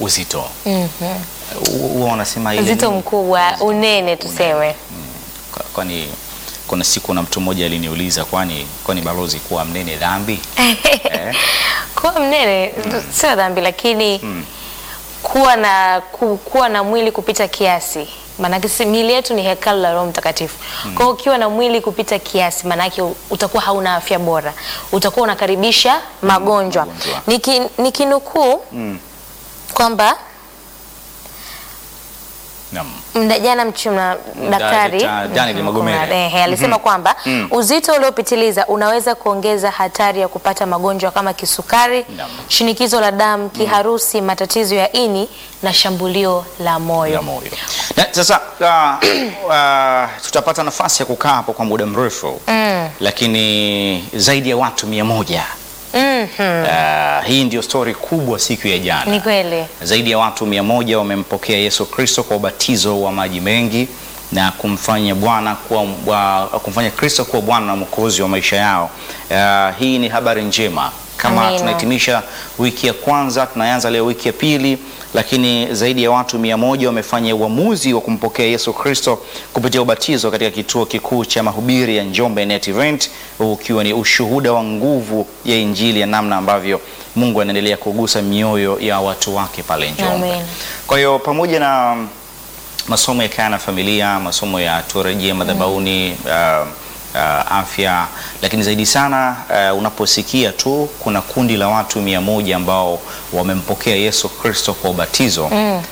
uzito huwa wanasema ile Uzito nini? mkubwa, unene tuseme. Kwa- kwani kuna siku na mtu mmoja aliniuliza kwani kwani balozi kuwa mnene dhambi eh? Kuwa mnene sio dhambi, lakini kuwa na ku, kuwa na mwili kupita kiasi maanake si miili yetu ni hekalu la Roho Mtakatifu. Kwa hiyo ukiwa na mwili kupita kiasi, maanake utakuwa hauna afya bora, utakuwa unakaribisha magonjwa. magonjwa. Niki, nikinukuu kwamba Naam. Mda- jana mchuna daktari Dr. Daniel Mhm, Magomere. kuna- ehe, alisema kwamba uzito uliopitiliza unaweza kuongeza hatari ya kupata magonjwa kama kisukari, Naam. shinikizo la damu, kiharusi, matatizo ya ini na shambulio la moyo. ya moyo. Na, sasa uh, uh, tutapata nafasi ya kukaa hapo kwa muda mrefu lakini zaidi ya watu mia moja Mhm, uh, hii ndio stori kubwa siku ya jana. Ni kweli. Zaidi ya watu mia moja wamempokea Yesu Kristo kwa ubatizo wa maji mengi na kumfanya Bwana kuwa wa, kumfanya Kristo kuwa Bwana na Mwokozi wa maisha yao. Uh, hii ni habari njema. Kama Amina. tunahitimisha wiki ya kwanza, tunaanza leo wiki ya pili, lakini zaidi ya watu mia moja wamefanya uamuzi wa kumpokea Yesu Kristo kupitia ubatizo katika kituo kikuu cha mahubiri ya Njombe Net Event, huu ukiwa ni ushuhuda wa nguvu ya Injili ya namna ambavyo Mungu anaendelea kugusa mioyo ya watu wake pale Njombe. Amen. Kwa hiyo pamoja na masomo ya kaya na familia, masomo ya turejea madhabahuni, uh, uh, afya, lakini zaidi sana uh, unaposikia tu kuna kundi la watu mia moja ambao wamempokea Yesu Kristo kwa ubatizo uh,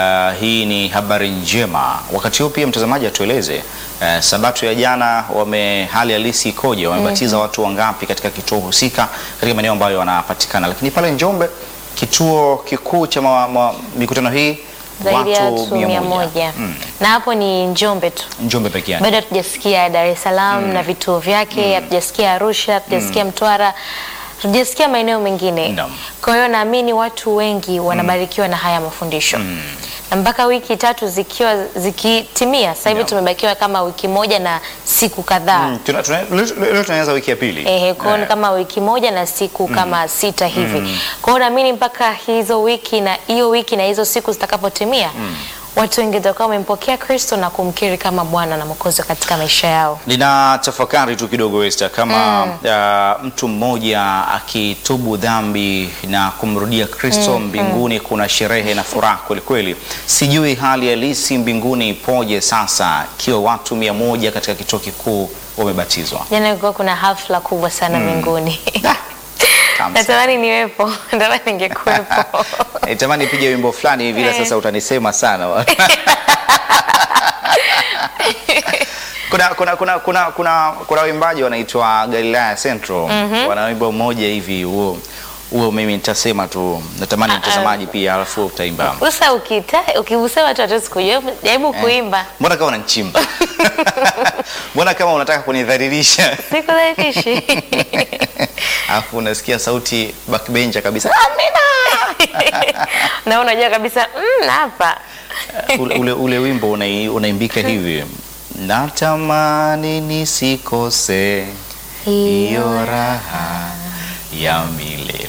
hii ni habari njema. Wakati huu pia mtazamaji atueleze uh, sabato ya jana wame hali halisi ikoje? Wamebatiza watu wangapi katika kituo husika katika maeneo ambayo wanapatikana, lakini pale Njombe kituo kikuu cha ma, ma, mikutano hii zaidi ya watu mia mia moja. moja Mm. na hapo ni Njombe tu. Njombe peke yake. bado hatujasikia Dar es Salaam na vituo vyake, hatujasikia Arusha, hatujasikia Mtwara, hatujasikia maeneo mengine. Naam. Kwa hiyo naamini watu wengi wanabarikiwa na haya mafundisho na mpaka wiki tatu zikiwa zikitimia, sasa hivi Naam. tumebakiwa kama wiki moja na siku kadhaa Mm, tuna- tuna- leo leo tunaanza wiki ya pili. Ehe, kwa hiyo ni Eh, kama wiki moja na siku kama sita hivi. Kwa hiyo naamini mpaka hizo wiki na hiyo wiki na hizo siku zitakapotimia, watu wengi watakuwa wamempokea Kristo na kumkiri kama Bwana na Mwokozi katika maisha yao. Nina tafakari tu kidogo Esther, kama uh, mtu mmoja akitubu dhambi na kumrudia Kristo mbinguni, kuna sherehe na furaha kwelikweli. Sijui hali halisi mbinguni ipoje sasa, ikiwa watu mia moja katika kituo kikuu wamebatizwa. Jana kulikuwa kuna hafla kubwa sana mbinguni. Tamu sana. Natamani niwepo, natamani ningekuwepo. Nitamani pige wimbo fulani hivi, ila Eh. sasa utanisema sana. kuna kuna kuna kuna kuna kuna waimbaji wanaitwa Galilaya Central wana wimbo mmoja hivi huo huo, mimi nitasema tu, natamani Ah, ah. mtazamaji pia, alafu utaimba. Sasa ukita ukigusa watu hatuwezi kujua, jaribu kuimba. Mbona kama unanichimba? Mbona kama unataka kunidhalilisha? Sikudhalifishi. Alafu unasikia sauti backbencher kabisa. na unajua kabisa mm, hapa ule, ule, ule wimbo unai- unaimbika hivi natamani nisikose hiyo raha ya milele